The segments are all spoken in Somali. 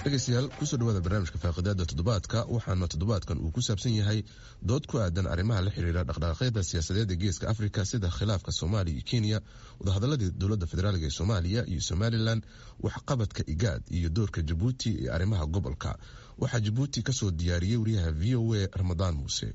dhegeystayaal kusoo dhawaada barnaamijka faaqidaada toddobaadka waxaana toddobaadkan uu ku saabsan yahay dood ku aadan arrimaha la xiriira dhaqdhaqaaqyada siyaasadeed ee geeska afrika sida khilaafka soomaaliya iyo kenya wadahadaladii dowladda federaalk ee soomaaliya iyo somalilan waxqabadka igaad iyo doorka jabuuti ee arrimaha gobolka waxaa jabuuti kasoo diyaariyey wariyaha v o a ramadaan muuse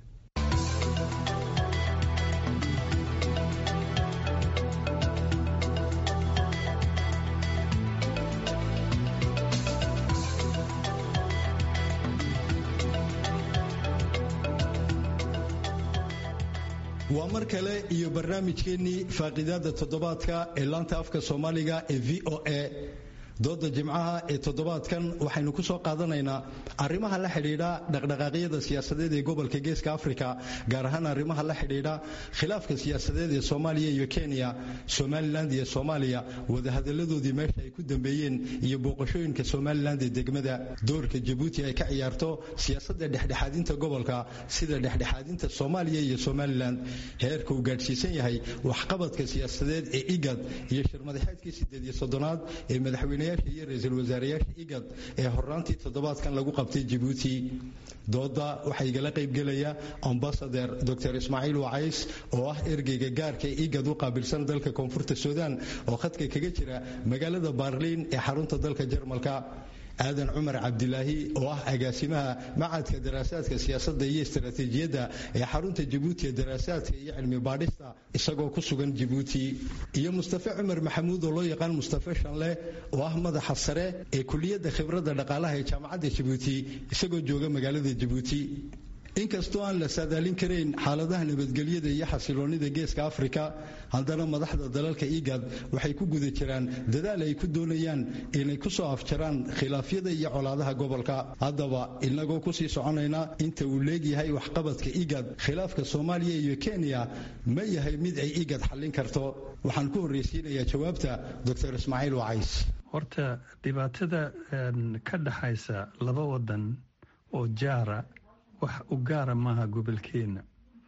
waa mar kale iyo barnaamijkeennii faaqidaada toddobaadka ee laanta afka soomaaliga ee v o a dooda jimcaha ee toddobaadkan waxaynu ku soo qaadanaynaa arrimaha la xidhiidha dhaqdhaqaaqyada siyaasadeed ee gobolka geeska afrika gaar ahaan arrimaha la xidhiidha khilaafka siyaasadeed ee soomaaliya iyo kenya somalilan iyo soomaaliya wadahadaladoodii meesha ay ku dambeeyeen iyo booqashooyinka somalilan ee degmada doorka jabuuti ay ka ciyaarto siyaasadda dhexdhexaadinta gobolka sida dhexdhexaadinta soomaaliya iyo somalilan heerka uu gaadhsiisan yahay waxqabadka siyaasadeed ee igad iyo shirmadaxeedkii sideed iyo soddonaad ee madaxweyne iyo ra-iisul wasaarayaasha igad ee horaantii toddobaadkan lagu qabtay jabuuti dooda waxaa igala qaybgelaya ambasader dor ismaaciil wacays oo ah ergeyga gaarka ee igad u qaabilsan dalka koonfurta suudaan oo khadka kaga jira magaalada baarliin ee xarunta dalka jarmalka aadan cumar cabdilaahi oo ah agaasimaha macadka daraasaadka siyaasadda iyo istaraatiijiyadda ee xarunta jabuuti ee daraasaadka iyo cilmi baadhista isagoo ku sugan jabuuti iyo mustafe cumar maxamuud oo loo yaqaan mustafe shanle oo ah madaxa sare ee kuliyadda khibradda dhaqaalaha ee jaamacadda jabuuti isagoo jooga magaalada jabuuti inkastoo aan la saadaalin karayn xaaladaha nabadgelyada iyo xasiloonnida geeska afrika haddana madaxda dalalka igad waxay ku guda jiraan dadaal ay ku doonayaan inay ku soo afjaraan khilaafyada iyo colaadaha gobolka haddaba inagoo kusii soconayna inta uu leegyahay waxqabadka igad khilaafka soomaaliya iyo kenya ma yahay mid ay igad xallin karto waxaan ku horreysiinayaa jawaabta dor ismaaciil wacays horta dhibaatada ka dhaxaysa laba wadan oo jaara wax u gaara maaha gobolkeenna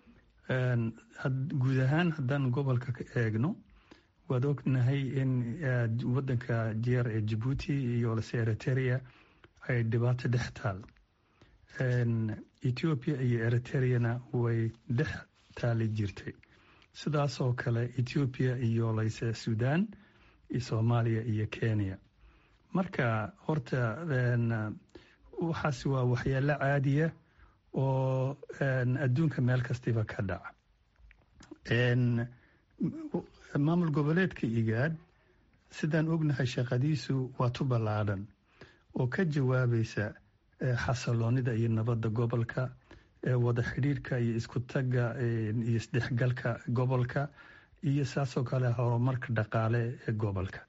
guud ahaan haddaan gobolka ka eegno waad ognahay in wadanka jeer ee jabuuti iyo lase eriteria ay dhibaato dhex taal ethoobiya iyo eriteriyana way dhex taali jirtay sidaasoo kale ethoobiya iyo layse suudaan soomaaliya iyo kenya marka horta waxaas waa waxyaalo caadiya oo adduunka meel kastiba ka dhaca maamul goboleedka igaad sidaan ognahay shaqadiisu waa tu ballaadhan oo ka jawaabaysa xasiloonida iyo nabadda gobolka wada xidhiirhka iyo isku tagga iyo isdhexgalka gobolka iyo saasoo kale horumarka dhaqaale ee gobolka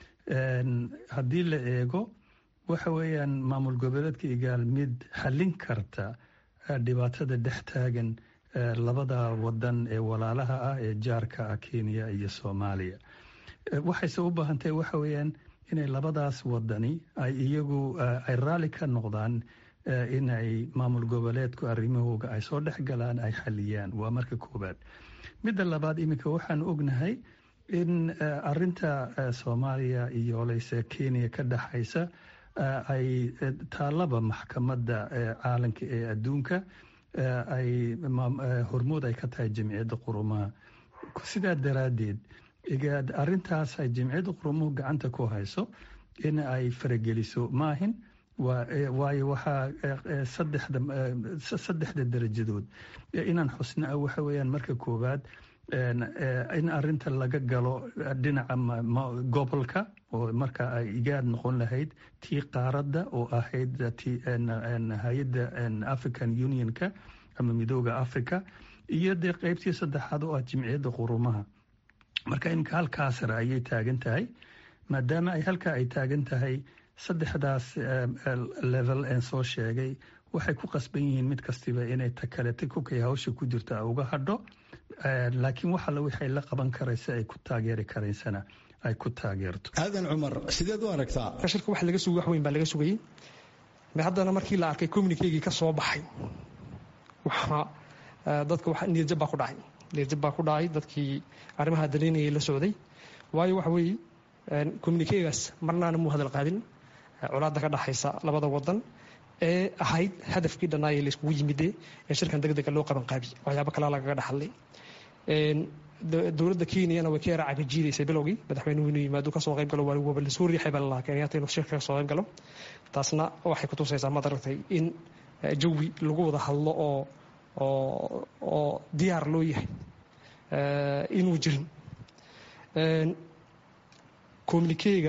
haddii la eego waxa weeyaan maamul goboleedka igaal mid xallin karta dhibaatada dhex taagan labada wadan ee walaalaha ah ee jaarka ah kenya iyo soomaaliya waxayse u baahan tahay waxa weeyaan inay labadaas wadani ay iyagu ay raalli ka noqdaan inay maamul goboleedku arrimahooga ay soo dhex galaan ay xaliyaan waa marka koowaad midda labaad iminka waxaan ognahay in arinta soomaaliya iyo leyse kenya ka dhexaysa ay taalaba maxkamadda caalamka ee adduunka ay hormood ay ka tahay jamciyadda qurumaha sidaa daraaddeed arintaas ay jamciyadda qurumuhu gacanta ku hayso in ay farageliso maahin waayo waxaa saddexda darajadood inaan xusna ah waxa weeyaan marka koowaad in arinta laga galo dhinaca gobolka oo marka ay igaad noqon lahayd tii qaaradda oo ahayd hay-adda african unionka ama midooda africa iyo dee qeybtii saddexaad oo ah jimciyadda qurumaha marka iminka halkaa sare ayay taagan tahay maadaama ay halkaa ay taagan tahay saddexdaas level en soo sheegay waxay ku qasban yihiin mid kastiba inay takalete kukay hawsha ku jirta uga hadho laakiin wax alle waxay la qaban karaysa ay ku taageeri karaysana ay ku taageerto aadan cumar sideed u aragtaa shirka wax laga sugay wax weyn baa laga sugayey haddana markii la arkay communikeygii ka soo baxay waxaa dadka wax niyadjab baa ku dhacay niyadjab baa ku dhacay dadkii arrimaha danaynayay la socday waayo waxa weeye communikegaas marnaana muu hadal qaadin colaadda ka dhexaysa labada wadan ee ahayd hadafkii dhanaaye layskugu yimide ee shirkan degdega loo qaban qaabi waxyaabo kalaa lagaga dhaxadlay dowladda kenyana way ka yara cagajiidaysay bilowgii madaxweynuhu inuu yimaado kasoo qayb galo waa waba lasoo riixay baa lalahaa kenyaata inuu shirka kasoo qayb galo taasna waxay kutusaysaa maad aragtay in jawi lagu wada hadlo oo oo oo diyaar loo yahay inuu jirin communikega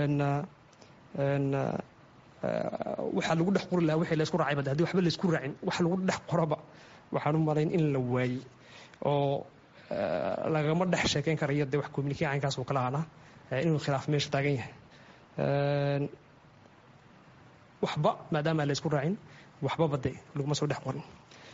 waxaa lagu dhex qori lahaa wixii laysku raacay bada hadii waxba laysku raacin wax lagu dhex qoraba waxaan u malayn in la waayey oo lagama dhex sheekeyn karayo dee wax communike caynkaas uu kala aanaa inuu khilaaf meesha taagan yahay waxba maadaama aan laysku raacin waxbaba dee laguma soo dhex qorin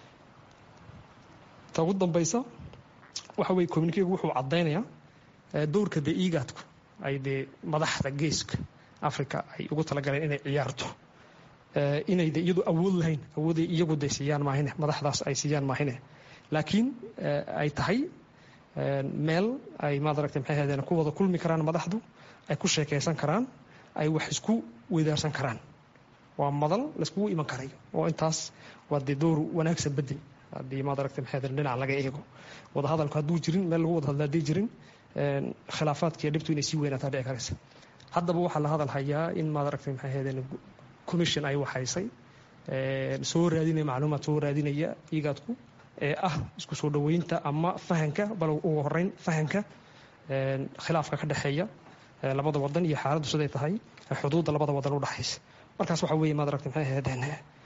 ta ugu dambaysa waxa weye communikegu wuxuu caddaynayaa dowrka dee iigaadku ay dee madaxda geeska africa ay ugu talagaleen inay ciyaarto inay de iyadu awood lahayn awooday iyagu de siiyaan maahine madaxdaas ay siiyaan maahine laakiin ay tahay meel ay maad aragtay maxay ahaydeen ku wada kulmi karaan madaxdu ay ku sheekaysan karaan ay wax isku weydaarsan karaan waa madal layskugu iman karayo oo intaas waa dee dowr wanaagsan bedel haddii maad aragtay maxay ahaydeen dhinac laga eego wadahadalku hadduu jirin meel lagu wada hadla haddii jirin khilaafaadkiiyo dhibtu inay sii weynaataa dhici karaysa haddaba waxaa la hadal hayaa in maad aragtay maxay ahaydeen commission ay waxaysay soo raadinaya macluumaad soo raadinaya iigaadku ee ah isku soo dhoweynta ama fahanka bal ugu horeyn fahanka khilaafka ka dhexeeya labada wadan iyo xaaladdu siday tahay xuduudda labada wadan udhexaysa markaas waxa weye maad aragtay maxay ahaydeen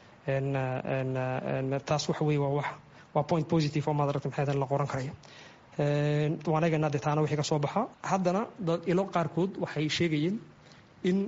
taas waxa weye waa wax waa point positive oo maad aragtay maxay ahaydeen la qoran karayo waan eegaynaa dee taana wixii ka soo baxa haddana dad ilo qaarkood waxay sheegayeen in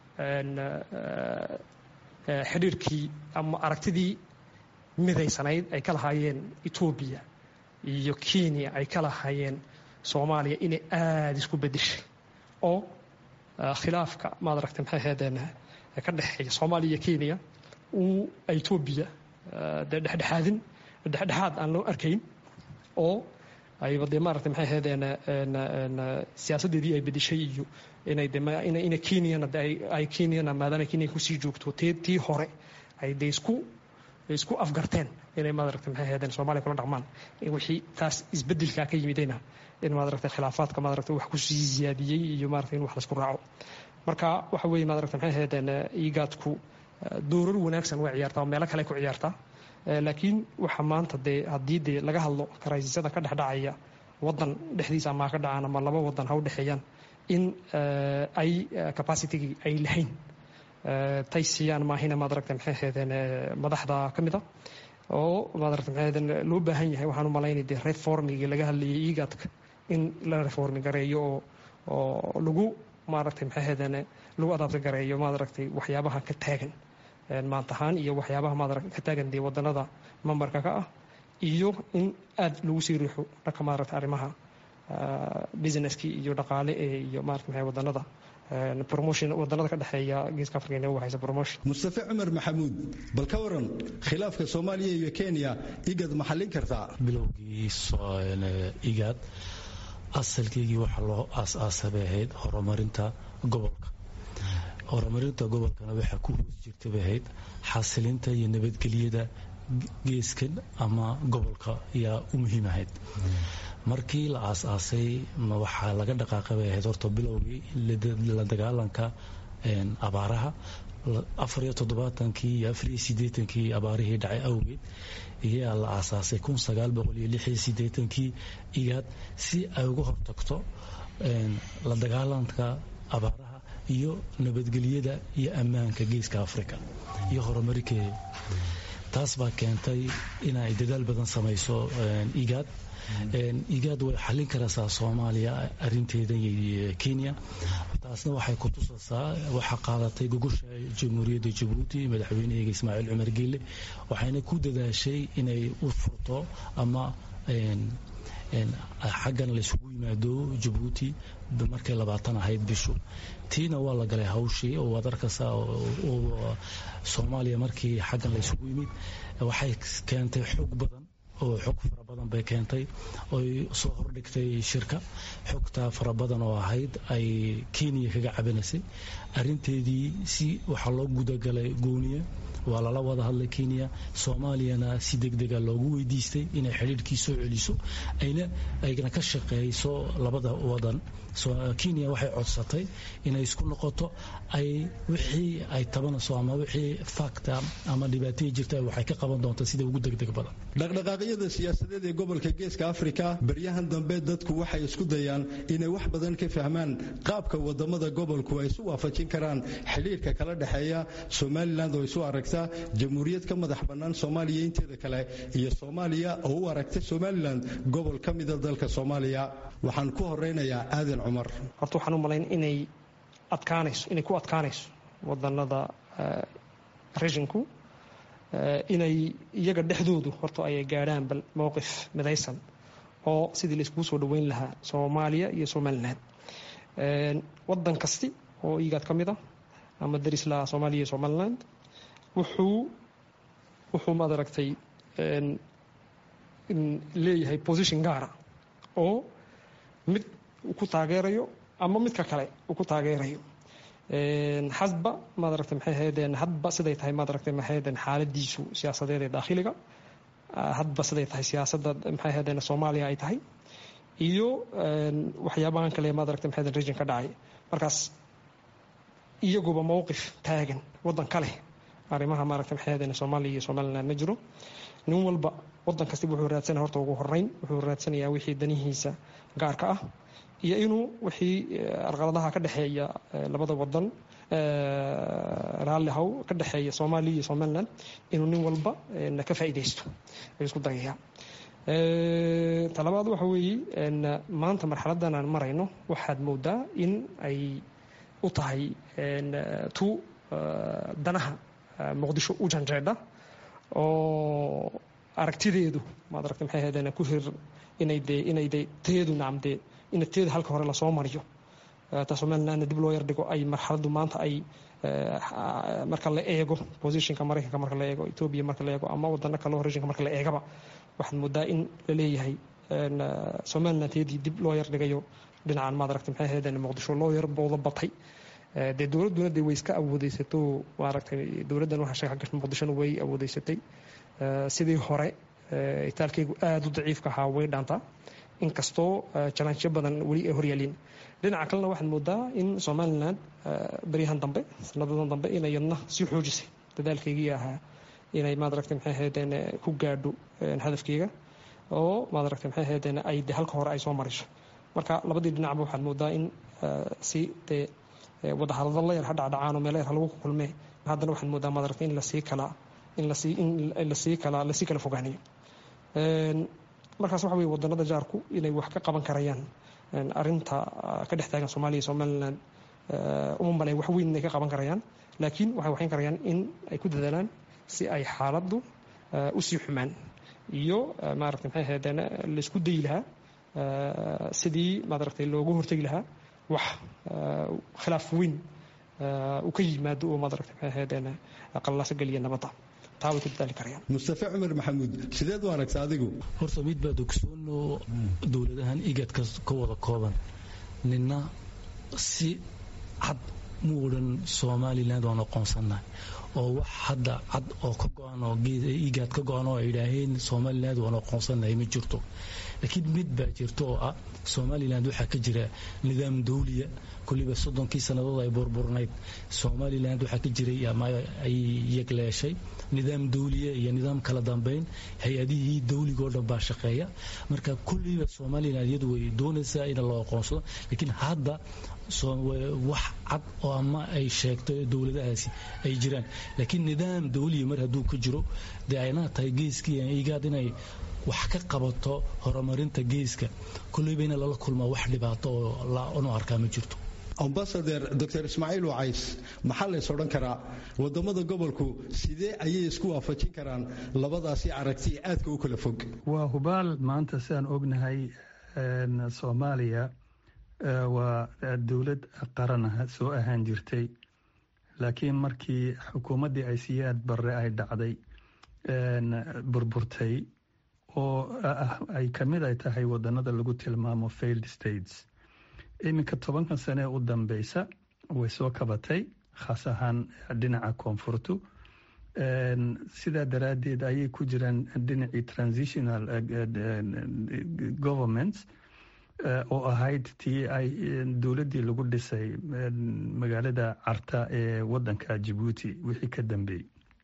xidhiirkii ama aragtidii midaysanayd ay ka lahaayeen etoobiya iyo kenya ay ka lahaayeen soomaaliya inay aada isku bedeshay oo khilaafka maad aragtay maxay ahaydeen ka dhexeeya soomaaliya iyo kenya uu etoobiya dee dhexdhexaadin dhexdhexaad aan loo arkayn oo ayba dee maaragtay maxay ahaydeen siyaasaddeedii ay bedeshay iyo inay de ina kenyana ay kenyana maadaama kenya kusii joogto t tii hore ay dee isku isku afgarteen inay maadaragtay maxay ahaydeen soomaaliya kula dhaqmaan wixii taas isbedelkaa ka yimidayna in maadaragtay khilaafaadka maadaragtay wax kusii ziyaadiyey iyo maaragtay in wax laisku raaco marka waxa weeye maadaragtay maxay ahaydeen iigaadku doorar wanaagsan way ciyaartaa oo meelo kale ku ciyaartaa laakiin waxa maanta dee haddii dee laga hadlo karaysisada ka dhexdhacaya wadan dhexdiisa ama ka dhacaan ama laba wadan ha u dhexeeyaan in ay capacitygii ay lahayn tay siiyaan maahina maad aragtay maxay ahaydeen madaxda ka mid a oo maad aragtay maxay ahaydeen loo baahan yahay waxaan u malaynay dee reformigii laga hadlayay iigaadka in la reformi gareeyo oo oo lagu maaragtay maxay ahaydeen lagu adaabta gareeyo maad aragtay waxyaabaha ka taagan maanta ahaan iyo waxyaabaha maad ka taagan dee wadanada mambarka ka ah iyo in aad lagu sii riixo dhanka maaragtay arrimaha businesskii iyo dhaqaale ee iyo maarata maxay wadanada promotion wadanada ka dhexeeya geeska afrika inay waxaysa promotion mustafa cumar maxamuud bal ka waran khilaafka soomaaliya iyo kenya igad ma xallin kartaa bilowgii igaad asalkeygii waxaa loo aas-aasa bay ahayd horumarinta gobolka horumarinta gobolkana waxaa ku hoos jirta bay ahayd xasilinta iyo nabadgelyada geeskan ama gobolka yaa u muhiim ahayd markii la aas-aasay waxaa laga dhaqaaqay bay ahayd horta bilowgii la dagaalanka abaaraha afar iyo toddobaatankii iyo afar iyo siddeetankii abaarihii dhacay awgeed iyaa la aasaasay kun sagaal boqol iyo lix iyo siddeetankii igaad si ay uga hortagto la dagaalanka abaaraha iyo nabadgelyada iyo ammaanka geeska africa iyo horumarikeeda taas baa keentay inay dadaal badan samayso igaad igaad way xallin karaysaa soomaaliya arinteeda iyo kenya taasna waxay ku tusaysaa waxaa qaadatay gogosha jamhuuriyadda jabuuti madaxweyneheyga ismaaciil cumar geelle waxayna ku dadaashay inay u furto ama xaggan laysugu yimaado jabuuti markay labaatan ahayd bishu tiina waa la galay hawshii oo waad arkaysaa soomaaliya markii xaggan laysugu yimid waxay keentay xoog badan oo xog fara badan bay keentay oy soo hordhigtay shirka xogtaa fara badan oo ahayd ay kenya kaga cabinaysay arinteedii si waxaa loo gudagalay gooniya waa lala wada hadlay kenya soomaaliyana si degdega loogu weydiistay inay xidhiirkii soo celiso ayna aygana ka shaqeeyso labada wadan kenya waxay codsatay inay isku noqoto ay wixii ay tabanayso ama wixii fakta ama dhibaatadii jirta waxay ka qaban doonta sida ugu degdeg badan dhaqdhaqaaqyada siyaasadeed ee gobolka geeska afrika baryahan dambe dadku waxay isku dayaan inay wax badan ka fahmaan qaabka wadamada gobolku ay isu waafajin karaan xidhiirka kala dhexeeya somalilan oo isu aragta jamhuuriyad ka madax bannaan soomaaliya inteeda kale iyo soomaaliya oo u aragta somalilan gobol ka mida dalka soomaaliya waxaan ku horeynayaa aadan cumar horta waxaan u malayn inay adkaanayso inay ku adkaanayso wadanada rejinku inay iyaga dhexdoodu horta ay gaadhaan bal mowqif midaysan oo sidii la iskugu soo dhoweyn lahaa soomaaliya iyo somalilan wadan kasti oo igaad ka mid ah ama daris lahaa soomaaliya iyo somaliland wuxuu wuxuu maad aragtay leeyahay position gaara oo mid ku taageerayo ama midka kale uu ku taageerayo hadba maad aragtay maxay ahaydeen hadba siday tahay maad aragtay maxay ahaydeen xaaladiisu siyaasadeed ee daakhiliga hadba siday tahay siyaasadda maxay ahaydeen soomaaliya ay tahay iyo waxyaabahan kale maad aragtay maxay ahaydeen region ka dhacay markaas iyaguba mowqif taagan waddan kale arrimaha maaragtay maxay ahaydeen soomaaliya iyo somaliland ma jiro nin walba waddan kasta wuxuu raadsanaya horta ugu horeyn wuxuu raadsanayaa wixii danihiisa gaarka ah iyo inuu wixii arqaladaha ka dhexeeya labada wadan raalli haw ka dhexeeya soomaaliya iyo somaliland inuu nin walba ka faa'iidaysto ayuu isku dayaya talabaad waxa weeye maanta marxaladdan aan marayno waxaad moodaa in ay u tahay tu danaha muqdisho u janjeedha oo aragtideedu maad aragtay maxay ahaydeen ku hir inay dee inay dee teedu nacamdee in teeda halka hore lasoo mariyo ta somalilandna dib loo yardhigo ay marxaladdu maanta ay marka la eego positionka maraykanka marka la eego etoobiya marka la eego ama wadano kaleo regionka marka la eegaba waxaad moodaa in la leeyahay somaliland teedii dib loo yardhigayo dhinacan maad aragtay maxay ahaydeen muqdisho loo yar booda batay dee dowladduna dee way iska awoodeysato maaragtay dowladdan waxa sheeka gasha muqdishona way awoodeysatay sidii hore itaalkeygu aada u daciifka ahaa way dhaantaa inkastoo jalaanjyo badan weli ay horyaalin dhinaca kalena waxaad moodaa in somalilan baryahan dambe sanadadan dambe inay yadna sii xoojisay dadaalkeygii ahaa inay maad aragtay maxay ahaydeen ku gaadho hadafkeyga oo maad aragtay maxay ahaydeen ay de halka hore ay soo mariso marka labadii dhinacba waxaad moodaa in si dee wadahadalo la yar ha dhacdhacaano meelo yar ha lagu kulmee haddana waxaad moodaa maad aragtay in lasii kala in lasii in lasii kala lasii kala fogaanayo markaas waxa weye wadanada jaarku inay wax ka qaban karayaan arinta ka dhex taagan soomaaliya somaliland uma malay wax weyn inay ka qaban karayaan laakiin waxay waxayn karayaan in ay ku dadaalaan si ay xaaladdu usii xumaan iyo maaragtay maxay ahaydeen laisku dayi lahaa sidii maaragtay loogu hortegi lahaa wax khilaaf weyn uu ka yimaado oo maaragtay maxay ahaydeen qallaaso geliya nabadda mustafe cumar maxamuud sideed u aragta adigu horta mid baad ogsoono dowladahan igadka ka wada kooban nina si cad mu odhan somaliland waan aqoonsannahay oo wax hadda cad oo ka go-an oo igaad ka go-an oo ay idhaaheen somaliland waan aqoonsannahay ma jirto laakiin mid baa jirto oo ah somaliland waxaa ka jira nidaam dawliya kulliba soddonkii sannadood ay burburnayd somaliland waxaa ka jiray ama ay yegleeshay nidaam dawliya iyo nidaam kala dambeyn hay-adihii dawligoo dhan baa shaqeeya marka kulliba somaliland iyadu way doonaysaa in loo aqoonsado laakiin hadda wax cad oo ama ay sheegto dowladahaasi ay jiraan laakiin nidaam dawliya mar hadduu ka jiro dee aynaa tahay geeskii igaad inay wax ka qabato horumarinta geeska kulleyba in lala kulmaa wax dhibaato oo anu arkaa ma jirto ambasader dor ismaaciil wacays maxaa lays odhan karaa wadamada gobolku sidee ayay isku waafajin karaan labadaasi aragti aadka u kala fog waa hubaal maanta sidaan ognahay soomaaliya waa dowlad qaran soo ahaan jirtay laakiin markii xukuumaddii ay siyaad barre ay dhacday burburtay oo ay ka mid ay tahay wadanada lagu tilmaamo failed states iminka tobankan sane u dambeysa way soo kabatay khaas ahaan dhinaca koonfurtu sidaa daraaddeed ayay ku jiraan dhinacii transitional governments oo ahayd tii ay dowladdii lagu dhisay magaalada carta ee wadanka jabuuti wixii ka dambeeyey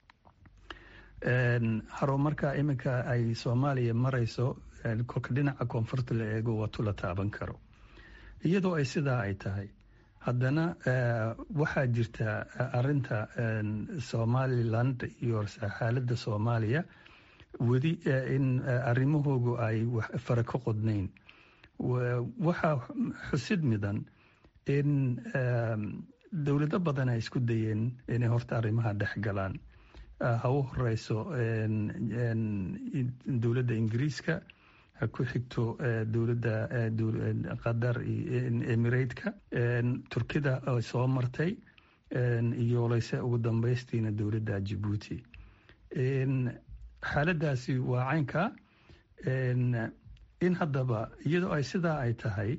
harumarka iminka ay soomaaliya marayso kolka dhinaca koonfurta la eego waa tula taaban karo iyadoo ay sidaa ay tahay haddana waxaa jirta arinta somaliland iyo xaaladda soomaaliya weli in arrimahoogu ay fara ka qodnayn waxaa xusid midan in dowlado badan ay isku dayeen inay horta arrimaha dhex galaan ha u horeyso dowladda ingiriiska ha ku xigto dowladda qatar emirateka turkida oo soo martay iyo leyse ugu dambeystiina dowladda jabuuti xaaladaasi waa caynka in haddaba iyadoo ay sidaa ay tahay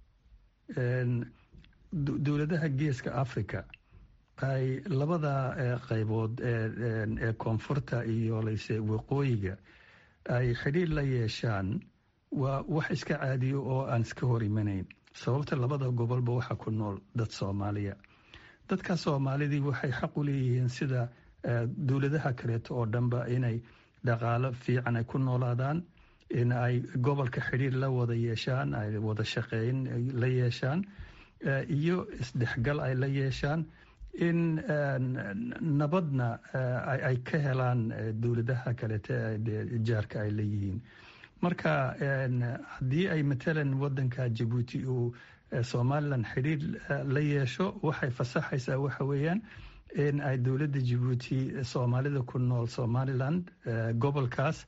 dowladaha geeska africa ay labada qaybood ee koonfurta iyo leyse waqooyiga ay xidhiir la yeeshaan waa wax iska caadiyo oo aan iska hor imanayn sababta labada gobolba waxaa ku nool dad soomaaliya dadka soomaalidii waxay xaq u leeyihiin sida dowladaha kaleeto oo dhanba inay dhaqaalo fiican ay ku noolaadaan in ay gobolka xidhiir la wada yeeshaan ay wada shaqeyn la yeeshaan iyo isdhexgal ay la yeeshaan in nabadna ay ka helaan dowladaha kaleete jaarka ay leeyihiin marka haddii ay matalan wadanka jabuuti uu somalilan xidhiir la yeesho waxay fasaxaysaa waxa weeyaan in ay dowladda jabuuti soomaalida ku nool somaliland gobolkaas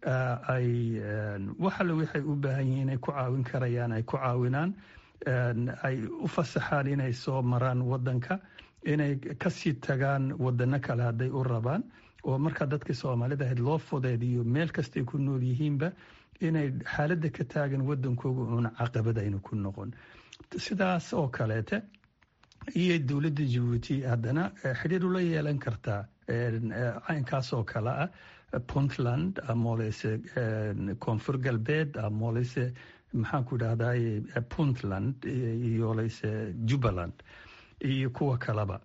ay waxale waxay u baahan yihiin inay ku caawin karayaan ay ku caawinaan ay u fasaxaan inay soo maraan wadanka inay kasii tagaan wadano kale hadday u rabaan oo markaa dadkii soomaalida ahayd loo fudeediyo meel kastay ku nool yihiinba inay xaaladda ka taagan wadankooga uuna caqabad ayna ku noqon sidaas oo kaleete iyo dowladda jabuuti haddana xidhiir ula yeelan kartaa caynkaas oo kale ah puntland amolese koonfur galbeed amolese maxaan ku idhahday puntland iyo leyse jubbaland iyo kuwa kaleba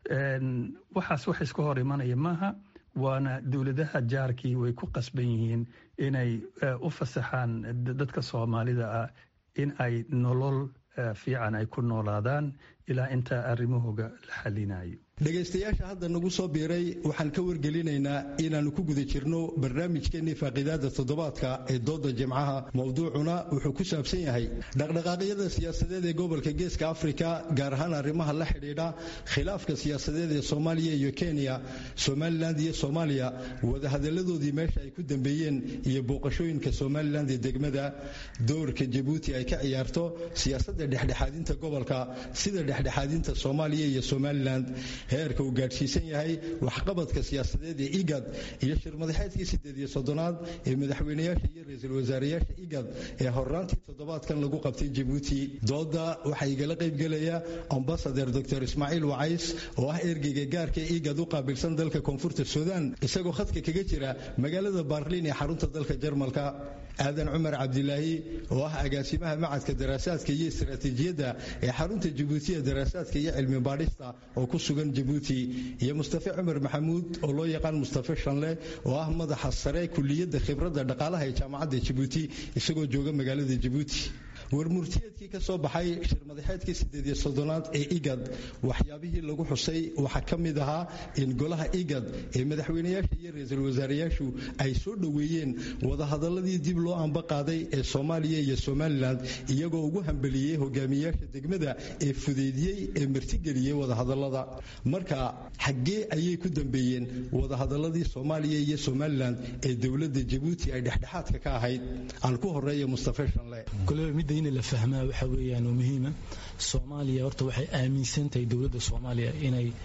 waxaas wax iska hor imanaya maaha waana dowladaha jaarkii way ku qasban yihiin inay u fasaxaan dadka soomaalida ah in ay nolol fiican ay ku noolaadaan ilaa intaa arrimahooga la xalinayo dhegaystayaasha hadda nagu soo biiray waxaan ka wargelinaynaa inaannu ku guda jirno barnaamijkeennii faaqiidaada toddobaadka ee dooda jimcaha mowduucuna wuxuu ku saabsan yahay dhaqdhaqaaqyada siyaasadeed ee gobolka geeska afrika gaar ahaan arrimaha la xidhiidha khilaafka siyaasadeed ee soomaaliya iyo kenya somalilan iyo soomaaliya wadahadalladoodii meesha ay ku dambeeyeen iyo booqashooyinka somalilan ee degmada doorka jabuuti ay ka ciyaarto siyaasadda dhexdhexaadinta gobolka sida dhexdhexaadinta soomaaliya iyo somalilan heerka uu gaadhsiisan yahay waxqabadka siyaasadeed ee igad iyo shirmadaxeedkii sideed iyo soddonaad ee madaxweynayaasha iyo ra-iisul wasaarayaasha igad ee horraantii toddobaadkan lagu qabtay jabuuti dooda waxaa igala qaybgelaya ambasader dor ismaaciil wacays oo ah ergeyga gaarka ee igad u qaabilsan dalka koonfurta suudaan isagoo khadka kaga jira magaalada baarliin ee xarunta dalka jarmalka aadan cumar cabdilaahi oo ah agaasimaha macadka daraasaadka iyo istaraatiijiyadda ee xarunta jabuutiya daraasaadka iyo cilmi baadhista oo ku sugan jabuuti iyo mustafe cumar maxamuud oo loo yaqaan mustafe shanle oo ah madaxa sare kuliyadda khibradda dhaqaalaha ee jaamacadda jabuuti isagoo jooga magaalada jabuuti warmurtiyeedkii ka soo baxay shirmadaxeedkii sideed iyo soddonaad ee igad waxyaabihii lagu xusay waxaa ka mid ahaa in golaha igad ee madaxweynayaasha iyo ra-iisul wasaarayaashu ay soo dhoweeyeen wadahadaladii dib loo amba qaaday ee soomaaliya iyo somalilan iyagoo ugu hambeliyey hogaamiyayaasha degmada ee fudeydiyey ee martigeliyey wadahadalada marka xaggee ayay ku dambeeyeen wadahadaladii soomaaliya iyo somalilan ee dowladda jabuuti ay dhexdhexaadka ka ahayd aan ku horeeya mustafe shanle in la fahmaa waxa weeyaan oo muhiima soomaaliya horta waxay aaminsan tahay dowladda soomaaliya inay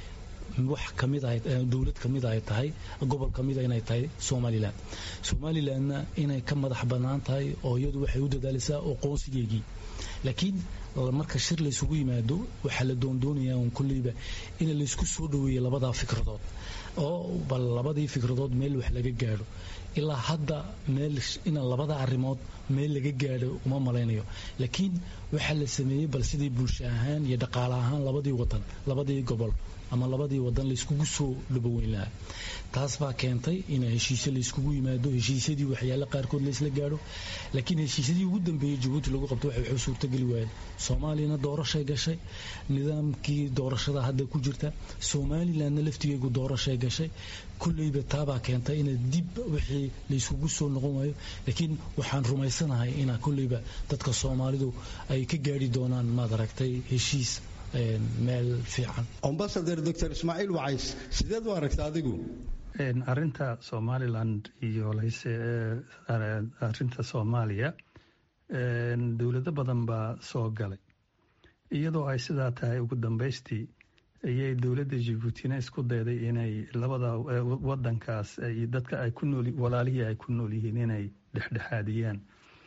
wax kamid dowlad kamid ay tahay gobol kamida inay tahay somalilan somalilanna inay ka madax bannaan tahay oo iyadu waxay u dadaalaysaa aqoonsigeygii laakiin marka shir laysugu yimaado waxaa la doondoonayaa un kolleyba in laysku soo dhoweeyo labadaa fikradood oo bal labadii fikradood meel wax laga gaadho ilaa hadda meel ina labada arrimood meel laga gaadho uma malaynayo laakiin waxaa la sameeyey bal sidii bulsho ahaan iyo dhaqaale ahaan labadii wadan labadii gobol ama labadii wadan layskugu soo dhaboweyn lahaa taas baa keentay in heshiise layskugu yimaado heshiisyadii waxyaale qaarkood laysla gaadho laakiin heshiisyadii ugu dambeeyey jabuuti lagu qabto waxay suurtageli waayeen soomaaliyana doorashay gashay nidaamkii doorashada hadda ku jirta somalilanna laftigeegu doorashay gashay kolleyba taabaa keentay ina dib wixii layskugu soo noqon waayo laakiin waxaan rumaysanahay ina kolleyba dadka soomaalidu ay ka gaadhi doonaan maad aragtay heshiis meel fiican ambasador doctor ismaaciil wacays sideed u aragta adigu arinta somaliland iyo arinta soomaaliya dowlado badan baa soo galay iyadoo ay sidaa tahay ugu dambaystii ayay dowladda jibuutina isku dayday inay labada wadankaas dadka ay ku nool walaalihii ay ku nool yihiin inay dhexdhexaadiyaan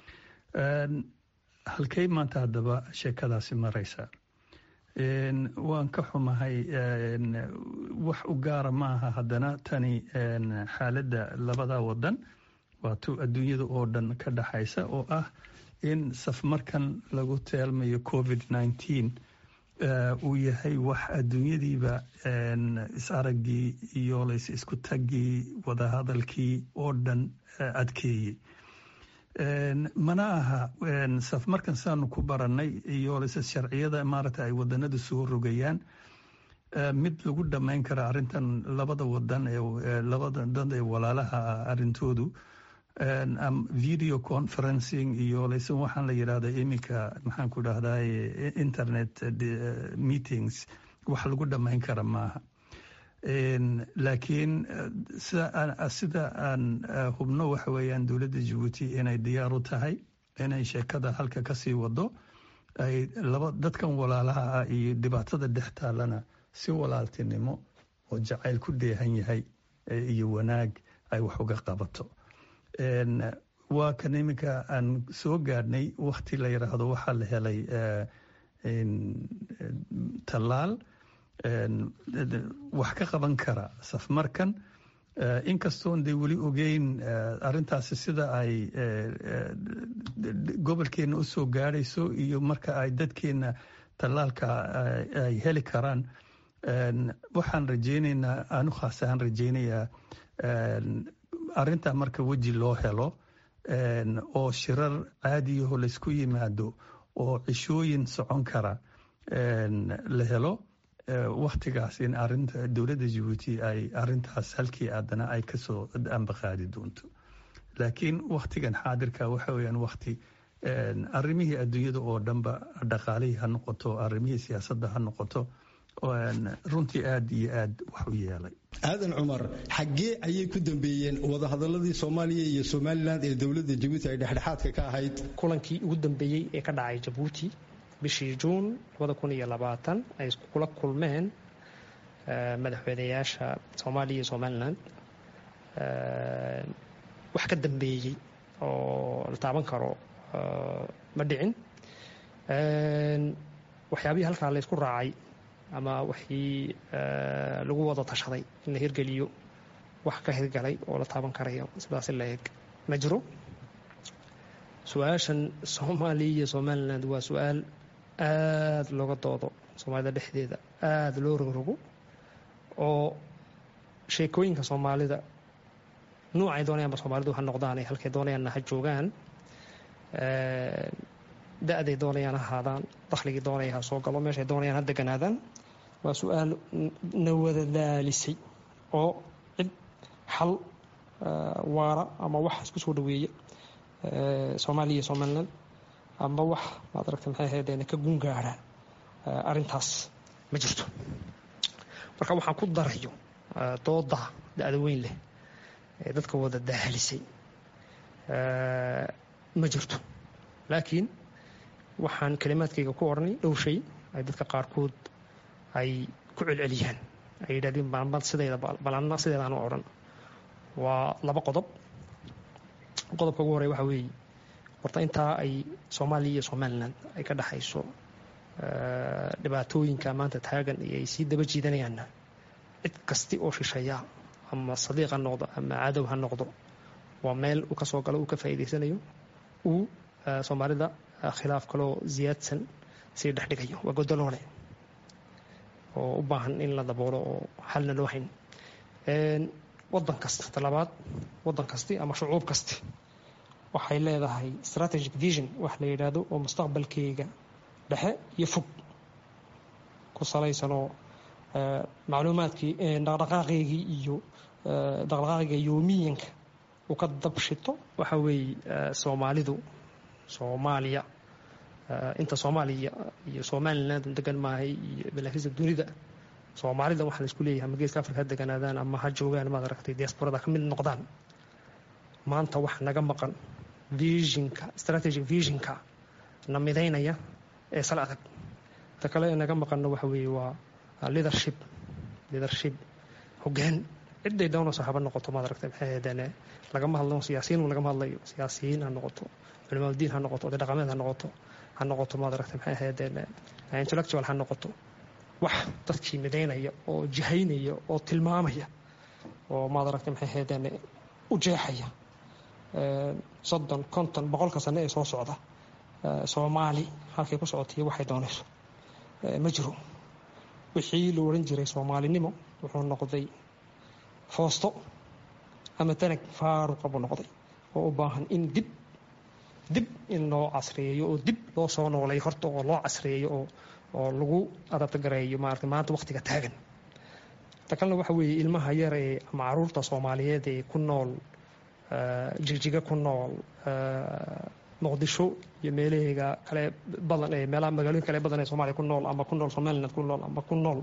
halkay maanta haddaba sheekadaasi maraysa waan ka xumahay wax u gaara maaha haddana tani xaaladda labada wadan waatuu adduunyada oo dhan ka dhaxaysa oo ah in safmarkan lagu teelmayo covid nneteen uu yahay wax adduunyadiiba is-araggii iyo lays isku taggii wadahadalkii oo dhan adkeeyey mana aha safmarkan saanu ku baranay iyo lse sharciyada maaragta ay wadanadu soo rogayaan mid lagu dhammayn kara arrintan labada wadan ee labada dad ee walaalaha ah arrintoodu video conferencing iyo lse waxaan la yidhahda iminka maxaan ku dhahdaye internet meetings wax lagu dhammayn kara maaha laakiin sida aan hubno waxa weeyaan dowladda jabuuti inay diyaar u tahay inay sheekada halka kasii wado ay laba dadkan walaalaha ah iyo dhibaatada dhex taalana si walaaltinimo oo jacayl ku dheehan yahay iyo wanaag ay wax uga qabato waa kan iminka aan soo gaadhnay wakti la yidhaahdo waxaa la helay tallaal wax ka qaban kara safmarkan inkastoon dee weli ogeyn arintaasi sida ay gobolkeenna u soo gaadhayso iyo marka ay dadkeenna tallaalka ay heli karaan waxaan rajeynaynaa anu khaas ahaan rajeynayaa arintaa marka weji loo helo oo shirar caadiyaho laysku yimaado oo cishooyin socon kara la helo waktigaas in arinta dowladda jabuuti ay arintaas halkii aadana ay kasoo ambaqaadi doonto laakiin waktigan xaadirka waxa weyaan wakti arimihii adduunyada oo dhanba dhaqaalihii ha noqoto arimihii siyaasadda ha noqoto runtii aad iyo aad wax u yeelay aadan cumar xaggee ayay ku dambeeyeen wadahadaladii soomaaliya iyo somalilan ee dowladda jabuuti ay dhexdhexaadka ka ahayd kulankii ugu dambeeyey ee ka dhacay jabuuti bishii juun ay kula kulmeen madaxweynayaasha soomaaliya iyo somalilan wax ka dambeeyey oo la taaban karo ma dhicin waxyaabihii halkaa la ysku raacay ama wixii lagu wada tashaday in la hirgeliyo wax ka hirgalay oo la taaban karayo sidaas la eg ma jiro su-aashan soomaaliya iyo somaliland waa su-aal aada looga doodo soomaalida dhexdeeda aada loo rogrogo oo sheekooyinka soomaalida nuucay doonayaanba soomaalidu ha noqdaan ee halkay doonayaanna ha joogaan da-day doonayaan ha ahaadaan dakhligii doonaya ha soo galo meeshay doonayaan ha deganaadaan waa su-aal na wada daalisay oo cid xal waara ama wax isku soo dhaweeya soomaaliya iyo somaliland amba wax maad aragta maxay ahaydeen ka gungaara arrintaas ma jirto marka waxaan ku darayo dooda da-da weyn leh ee dadka wada daahalisay ma jirto laakiin waxaan kalimaadkayga ku odhanay dhow shay ay dadka qaarkood ay ku celceliyaan ay yidhahdeen balmad sideeda balanna sideedaan u odhan waa laba qodob qodobka ugu horey waxa weeye horta intaa ay soomaaliya iyo somalilan ay ka dhexayso dhibaatooyinka maanta taagan iyo ay sii daba jiidanayaanna cid kasti oo shisheeya ama sadiiq ha noqdo ama cadow ha noqdo waa meel uu ka soo galo uu ka faa'iidaysanayo uu soomaalida khilaaf kaloo ziyaadsan sii dhexdhigayo waa godoloole oo u baahan in la daboolo oo xalna loo hayn wadan kasta talabaad wadan kasti ama shucuub kasti waxay leedahay strategic vision wax la yidhaahdo oo mustaqbalkeyga dhexe iyo fog ku salaysanoo macluumaadkii dhaqdhaqaaqeygii iyo dhaqdhaqaaqiga yoomiyanka uu ka dabshito waxa weeye soomaalidu soomaaliya inta soomaaliya iyo somaliland degan maahay iyo balaakiista dunida soomaalida waxaa la isku leeyahay ama geeska afrika ha deganaadaan ama ha joogaan maad aragtay diasporada ka mid noqdaan maanta wax naga maqan visionka strategic visionka na midaynaya ee sal adag ta kale ee naga maqanna waxa weeye waa leadership leadership hoggaan ciday doonayso haba noqoto maad aragtay maxay ahaydeen lagama hadlo siyaasiyiin lagama hadlayo siyaasiyiin ha noqoto culimaadudiin ha noqoto oday dhaqameed ha noqoto ha noqoto maad aragtay maxay ahaydeen intellectual ha noqoto wax dadkii midaynaya oo jihaynaya oo tilmaamaya oo maad aragtay maxay ahaydeen u jeexaya soddon konton boqolka sane ee soo socda soomaali halkay ku socotaiyo waxay doonayso ma jiro wixii la odhan jiray soomaalinimo wuxuu noqday foosto ama tanag faaruqa buu noqday oo u baahan in dib dib in loo casriyeeyo oo dib loo soo noolay horta oo loo casriyeeyo oo oo lagu adabtagareeyo maarata maanta wakhtiga taagan ta kalena waxa weeye ilmaha yar ee ama caruurta soomaaliyeed ee ku nool jigjiga ku nool muqdisho iyo meelaheega kale badan ee meelaha magaalooyin kale badan ee soomaaliya ku nool ama ku nool somaliland ku nool ama ku nool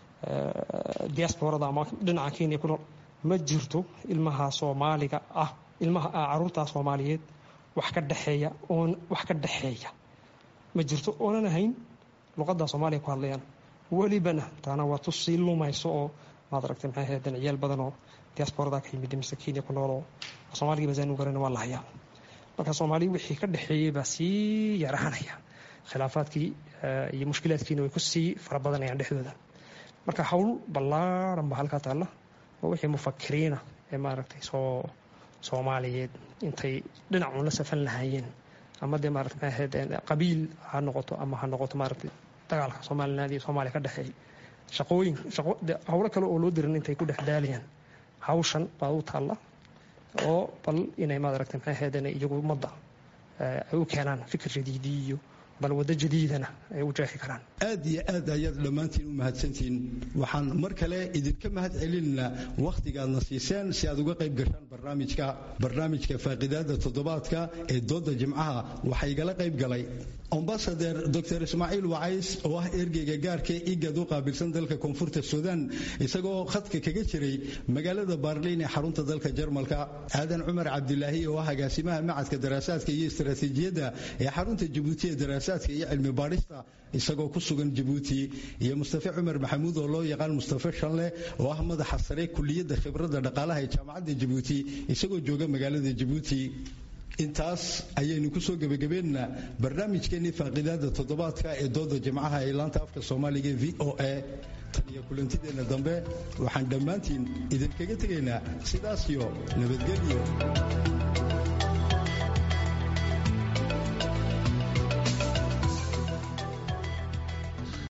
diasporada ama dhinaca kenya ku nool ma jirto ilmaha soomaaliga ah ilmaha caruurta soomaaliyeed wax ka dhexeeya oon wax ka dhexeeya ma jirto oonan ahayn luqadda soomaaliya ku hadlayaan welibana taana waa tu sii lumayso oo maad aragtay maxay ahaydeen ciyaal badan oo diasporada ka yimid mise kenya ku nool oo soomaaligii basaan u garana waa la hayaa marka soomaaliya wixii ka dhexeeyey baa sii yaraanaya khilaafaadkii iyo mushkilaadkiina way ku sii fara badanayaan dhexdooda marka howl ballaaran ba halkaa taalla oo wixii mufakiriina ee maaragtay soo soomaaliyeed intay dhinacuun la safan lahaayeen ama dee maarata maxay ahayd qabiil ha noqoto ama ha noqoto maaragtay dagaalka somaliland iyo soomaaliya ka dhexeeyay shaqooyin shaqo howlo kale oo loo dirin intay ku dhex daalayaan hawshan baa u taalla oo bal inay maad aragtay maxay ahayd iyagu ummadda ay u keenaan fikir jadiidi iyo bal waddo jadiidana ay u jeexi karaan aad iyo aad ayaad dhammaantiin u mahadsantihiin waxaan mar kale idinka mahad celinaynaa wakhtigaadna siiseen si aad uga qayb gashaan barnaamijka barnaamijka faaqidaada toddobaadka ee dooda jimcaha waxaa igala qayb galay ambasader dor ismaaciil wacays oo ah ergeyga gaarka igad u qaabilsan dalka koonfurta suudaan isagoo khadka kaga jiray magaalada baarliin ee xarunta dalka jarmalka aadan cumar cabdilaahi oo ah agaasimaha macadka daraasaadka iyo istaraatiijiyadda ee xarunta jabuuti ee daraasaadka iyo cilmi baadhista isagoo ku sugan jabuuti iyo mustafe cumar maxamuud oo loo yaqaan mustafe shanle oo ah madaxa sare kuliyadda khibradda dhaqaalaha ee jaamacadda jabuuti isagoo jooga magaalada jabuuti intaas ayaynu ku soo gebagabeynaa barnaamijkeennii faaqidaada toddobaadka ee dooda jimcaha ee laanta afka soomaaliga v o a tan iyo kulantideenna dambe waxaan dhammaantiin idinkaga tegaynaa sidaas iyo nabadgelyo